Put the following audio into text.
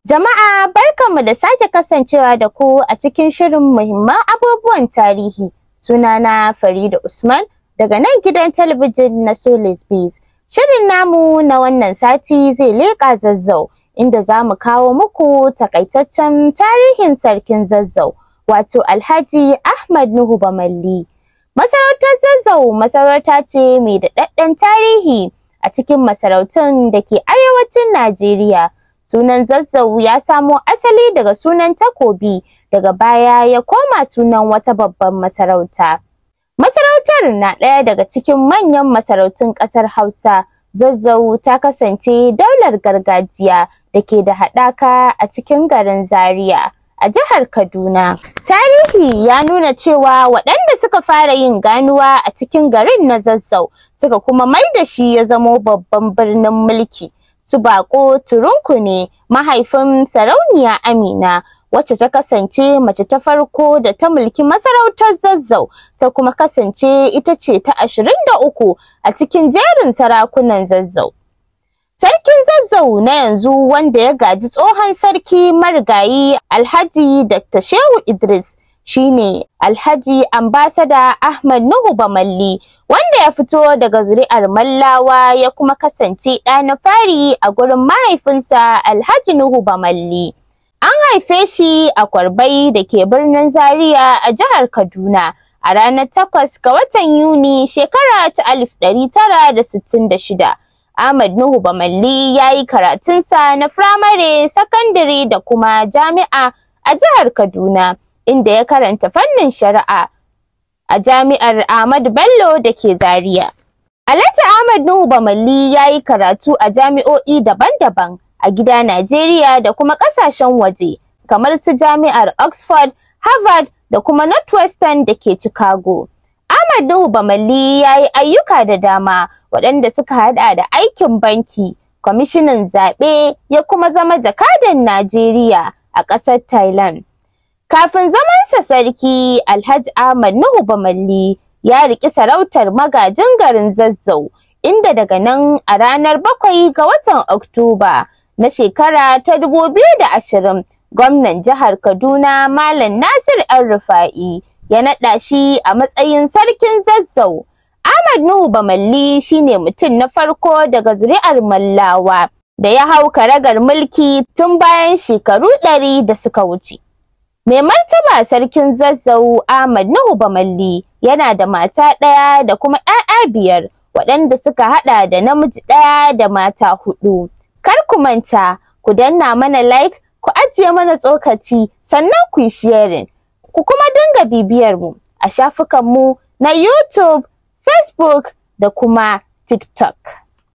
Jama'a barkanmu da sake kasancewa da ku a cikin shirin muhimman abubuwan tarihi. Sunana Farida Usman daga nan gidan talabijin na Solis Biz. Shirin namu na wannan sati zai leƙa zazzau inda za mu kawo muku takaitaccen tarihin sarkin zazzau wato Alhaji Ahmad Nuhu Bamalli. Masarautar zazzau masarauta ce mai daɗaɗɗen tarihi a cikin masarautun da ke arewacin Najeriya. Sunan zazzau ya samo asali daga sunan takobi daga baya ya koma sunan wata babban masarauta. Masarautar na ɗaya daga cikin manyan masarautun ƙasar Hausa. Zazzau ta kasance daular gargajiya da ke da haɗaka a cikin garin Zaria a jihar Kaduna. Tarihi ya nuna cewa waɗanda suka fara yin ganuwa a cikin garin na Zazzau suka kuma mai da shi ya zamo babban birnin mulki. Su baƙo Turunku ne mahaifin sarauniya Amina wacce ta kasance mace ta farko da ta mulki masarautar Zazzau ta kuma kasance ita ce ta ashirin da uku a cikin jerin sarakunan Zazzau. Sarkin Zazzau na yanzu wanda ya gaji tsohon sarki marigayi Alhaji Dr. Shehu Idris shine Alhaji Ambasada Ahmad Nuhu Bamalli wanda ya fito daga zuri'ar Mallawa ya kuma kasance ɗa na fari a gurin mahaifinsa Alhaji Nuhu Bamalli. An haife shi a Kwarbai da ke birnin Zaria a jihar Kaduna a ranar takwas ga watan Yuni shekara ta alif ɗari tara da sittin da shida. Ahmad Nuhu Bamalli ya yi karatunsa na firamare, sakandare da kuma jami'a a jihar Kaduna, inda ya karanta fannin shari'a a jami'ar Ahmadu Bello da ke Zaria. Alhaji Ahmad Nuhu Bamalli ya yi karatu a jami'o'i daban-daban a gida Najeriya da kuma ƙasashen waje, kamar su jami'ar Oxford, Harvard da kuma Northwestern da ke Chicago. Ahmad Nuhu Bamalli ya yi ayyuka da dama waɗanda suka haɗa da aikin banki, kwamishinan zaɓe ya kuma zama jakadan Najeriya a ƙasar Thailand. Kafin zamansa sarki Alhaji Ahmad Nuhu Bamalli ya riƙi sarautar magajin garin Zazzau, inda daga nan a ranar bakwai ga watan Oktoba na shekara ta dubu biyu da ashirin, gwamnan jihar Kaduna Malam Nasir ‘yan Rufa'i ya naɗa shi a matsayin sarkin Zazzau. Ahmad Nuhu Bamalli shine mutum na farko daga zuri'ar Mallawa da ya hau karagar mulki tun bayan shekaru ɗari da suka wuce. Mai martaba sarkin Zazzau Ahmad Nuhu Bamalli yana da mata ɗaya da kuma ‘ya'ya biyar waɗanda suka haɗa da namiji ɗaya da mata huɗu. Kar ku manta, ku danna mana like, ku ajiye mana tsokaci, sannan ku yi sharing. Ku kuma dinga bibiyar mu a shafukanmu na YouTube, Facebook da kuma TikTok.